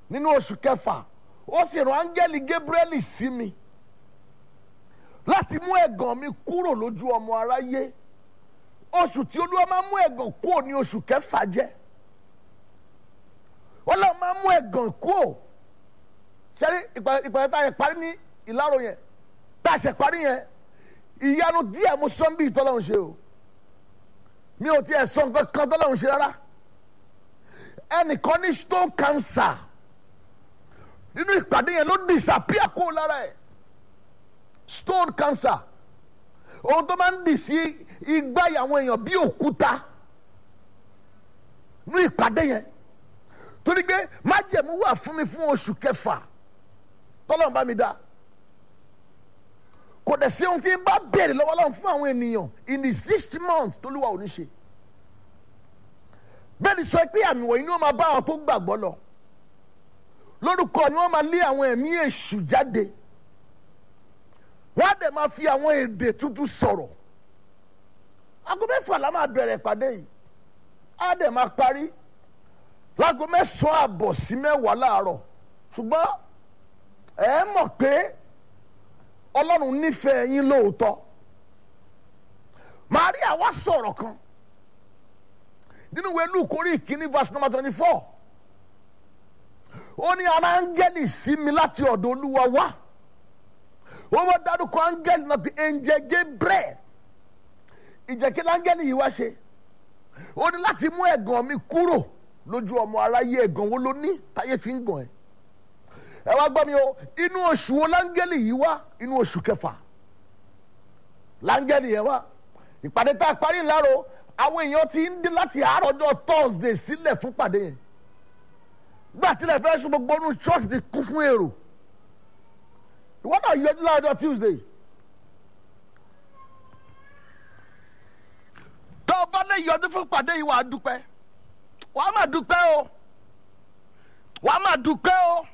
nínú oṣù kẹfà ó sì rán áńgẹ́lì Gabriel sí mi láti mú ẹ̀gàn mi kúrò lójú ọmọ aráyé oṣù tí olúwa máa mú ẹ̀gàn kúrò ní oṣù kẹfà jẹ́ ọlọ́run máa mú ẹ̀gàn kúrò ṣẹ́rí ìpàdé tá a yẹ parí ní ìlàrọ̀ yẹn tá a ṣe parí yẹn ìyanu díẹ̀ mo sọ bí ìtọ́lọ́run ṣe o mi ò tiẹ̀ sọ nǹkan kan tọ́lọ́run ṣe rárá ẹnìkan ní stone cancer nínú ìpàdé yẹn ló disappear kó lára ẹ̀ stone cancer ohun tó máa ń dì sí igbá àwọn èèyàn bí òkúta nínú ìpàdé yẹn torí pé májẹ̀mú wà fún mi fún oṣù kẹfà tọ́lọ́run bá mi dá kò dẹ̀ sí ohun tí ń bá béèrè lọ́wọ́ lọ́wọ́ fún àwọn ènìyàn in the sixth month tó lúwa ò ní ṣe bẹ́ẹ̀ ni sọ pé àmì wọ̀nyí ni wọ́n máa bá àwọn tó gbàgbọ́ lọ lórúkọ ni wọ́n máa lé àwọn ẹ̀mí èṣù jáde wọ́n á dẹ̀ máa fi àwọn èdè tuntun sọ̀rọ̀ aago mẹ́fà la máa bẹ̀rẹ̀ ìpàdé yìí á dẹ̀ máa parí láago mẹ́sàn-án àbọ̀ sí mẹ́wàá láàárọ̀ ṣùgbọ́n ẹ mọ̀ pé ọlọ́run nífẹ̀ẹ́ yín lóòótọ́ Màríà wá sọ̀rọ̀ kan nínú ìwé Lúùkù orí ìkíní verse number twenty four ó ní ara áńgẹ́lì sí mi láti ọ̀dọ̀ olúwa wá ó wọ́n dárúkọ áńgẹ́lì náà bí ẹ̀ǹjẹ̀ Gabriel ìjẹ́kí áńgẹ́lì yìí wá ṣe ó ní láti mú ẹ̀gàn mi kúrò lójú ọmọ aráyé ẹ̀gàn wo ló ní táyé fi ń gàn ẹ́ ẹ wá gbọ́ mi o inú oṣù wo láńgẹ́lì yìí wá inú oṣù kẹfà láńgẹ́lì yẹn wá ìpàdé tá a parí ńláro àwọn èèyàn ti ń dé láti àárọ̀ ọjọ́ Thursday sílẹ̀ fún pàdé yẹn gbà tilẹ̀ fẹ́ sún gbogbo inú church ti kún fún èrò ìwọ́n náà yọjú láàárọ̀ Tuesday tó o bá lè yọjú fún pàdé yìí wàá dúpẹ́ wàá máa dúpẹ́ o wàá máa dúpẹ́ o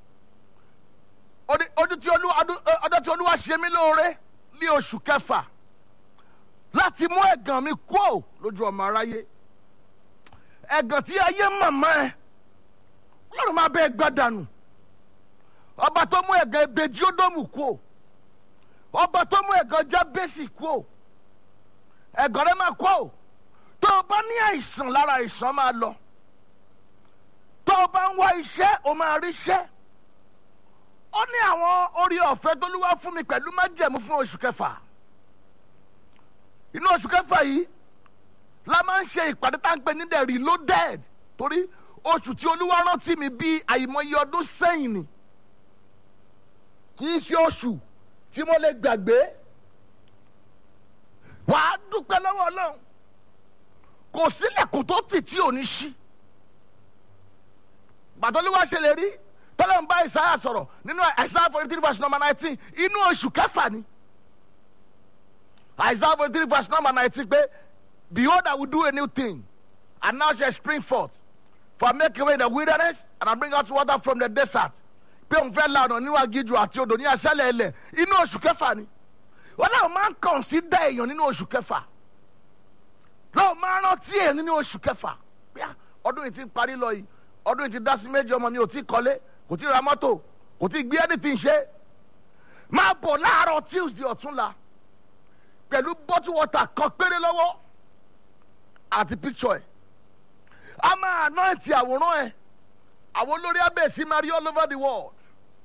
ọdún tí olúwa ọdún tí olúwa ṣe mí lóore ní oṣù kẹfà láti mú ẹ̀gàn mi kúò lójú ọmọ aráyé ẹ̀gàn tí ayé màmá ẹ ọlọ́run máa bẹ ẹ gbàdànù ọba tó mú ẹ̀gàn ebèjì ódòmù kúò ọba tó mú ẹ̀gàn jábẹ́sì kúò ẹ̀gàn rẹ máa kúò tó o bá ní àìsàn lára àìsàn máa lọ tó o bá ń wá iṣẹ́ o máa rí iṣẹ́ ó ní àwọn orí ọ̀fẹ́ tó lúwa fún mi pẹ̀lú májẹ̀mú fún oṣù kẹfà inú oṣù kẹfà yìí la máa ń ṣe ìpàdé tá à ń pè ní the reloaded torí oṣù tí olúwa rántí mi bíi àìmọye ọdún sẹ́yìn ni kì í ṣe oṣù tí mo lè gbàgbé wàá dúpẹ́ lọ́wọ́ ọlọ́run kò sílẹ̀kùn tó tì tí ò ní ṣí gbàtọ́lúwa ṣe lè rí tọ́lá ń bá ìsáyà sọ̀rọ̀ nínú Isaiah forty three verse number nineteen inú oṣù kẹfà ni Isaiah forty three verse number nineteen pé behold I will do a new thing and now shall spring forth for I make away the wilderness and I bring out water from the desert pé òun fẹ́ la ọ̀nà nínú agídù àti odò ní aṣálẹ̀ ilẹ̀ inú oṣù kẹfà ni wọ́n náà máa ń consider èèyàn nínú oṣù kẹfà lọ́wọ́ máa rántí ẹ̀ nínú oṣù kẹfà ọdún yìí ti parí lọ yìí ọdún yìí ti dá sí méjì ọmọ mi ò tí ì kọ́lé kò tí ì ra mọ́tò kò tí ì gbé anything ṣe máa bọ̀ láàárọ̀ Tuesday ọ̀túnla pẹ̀lú bottle water kan péré lọ́wọ́ àti picture ẹ̀ a máa anoint àwòrán ẹ̀ àwọn olórí abẹ́ẹ̀sì máa rí all over the world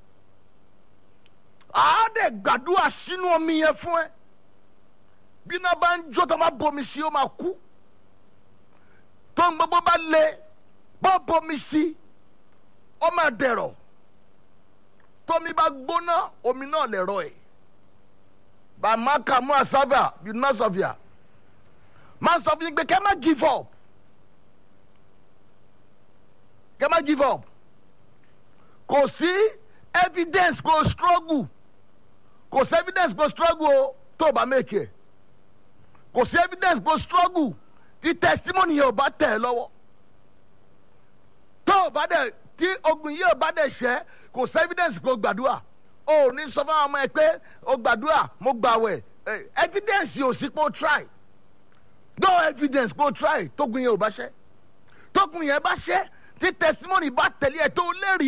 a dẹ̀ gbàdúrà sínú omi yẹn fún ẹ bí iná bá ń jó tó máa bomi sí ó máa kú tó ń gbogbo bá lé bọ́ bomi sí ó máa dẹ̀rọ̀ tómi bá gbóná omi náà lè rọ ẹ̀ bàmáka mú àsáfà bí nọ́ọ̀sọ̀fìà máa sọ fún yín pé kẹ́ má give up kẹ́ má give up kò sí evidence kò struggle kò sí evidence kò struggle o tó o bá make ẹ̀ kò sí evidence kò struggle tí testimony yẹn ò bá tẹ̀ ẹ́ lọ́wọ́ tó o bá dẹ̀ tí ogun yìí ò bá dẹ̀ ṣẹ́ kò sí evidence kò gbàdúrà o ò ní sọ fún àwọn ọmọ ẹ pé o gbàdúrà mo gbàwẹ̀ evidence ò sí pé o try no evidence pé o try tógun yẹn ò bá ṣẹ́ tógun yẹn bá ṣẹ́ tí testimony bá tẹ̀lé ẹ tó lẹ́rìí.